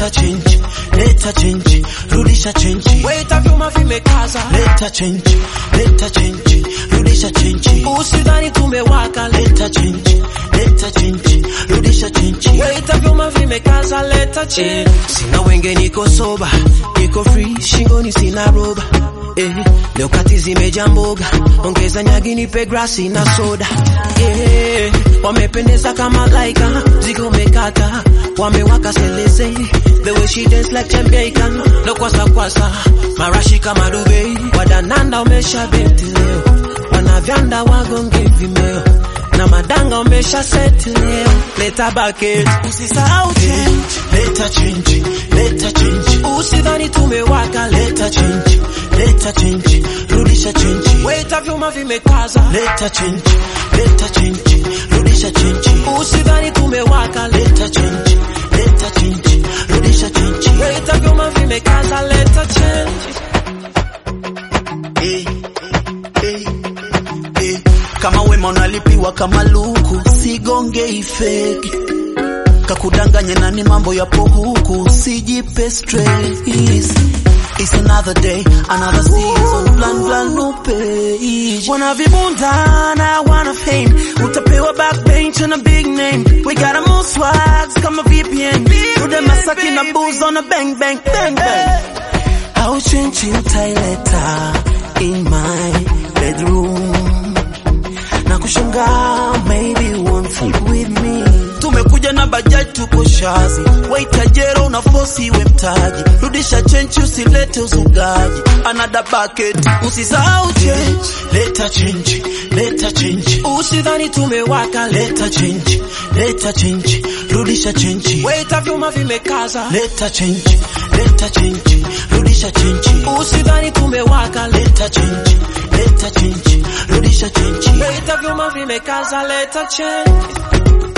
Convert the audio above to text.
leta change, leta change, rudisha change. Waiter vyuma vimekaza, Leta change, leta change, rudisha change. usidhani tumewaka. Leta change, leta change, rudisha change. Waiter vyuma vimekaza, leta change. Sina wenge, niko soba, niko free, shingoni sina roba. Eh, leo kati zimejaa mboga, ongeza nyagi nipe grasi na soda. Eh, wamependeza kama laika, ziko mekata, wamewaka seleze. The way she dance like Jamaican, no kwasa kwasa, marashi kama Dubai. Wadananda umesha beti leo, wanavyanda wagonge vimeo, na madanga umesha seti leo. Leta bucket, usisahau change. Leta change, leta change. Usidhani tumewaka, Leta change, leta change, rudisha change. Waiter vyuma vimekaza, Leta change, leta change, rudisha change. usidhani tumewaka. Leta change, leta change, rudisha change. Waiter vyuma vimekaza, leta change. Eh, eh, eh. Kama wema unalipiwa kama luku, sigonge ifeki kakudanganye nani, mambo yapo huku, sijipe stress. It's another day, another season, plan plan no page. Wana vibunda na wana fame, utapewa backbench na big name. We got a more swags kama VPN. Tude masaki na booze on a bang bang bang bang. Au chenchi utaileta in my bedroom na kushangaa, maybe one foot with me. Tumekuja na bajaji, tuko shazi, waita jero na fosi we mtaji, rudisha chenchi, usilete uzugaji, another bucket, usisahau change, leta change, leta change, Usidhani tumewaka, leta change, leta change, rudisha change, waiter vyuma vimekaza. leta change, leta change, rudisha change. Usidhani tumewaka, Leta change, leta change, rudisha change. waiter vyuma vimekaza, leta change.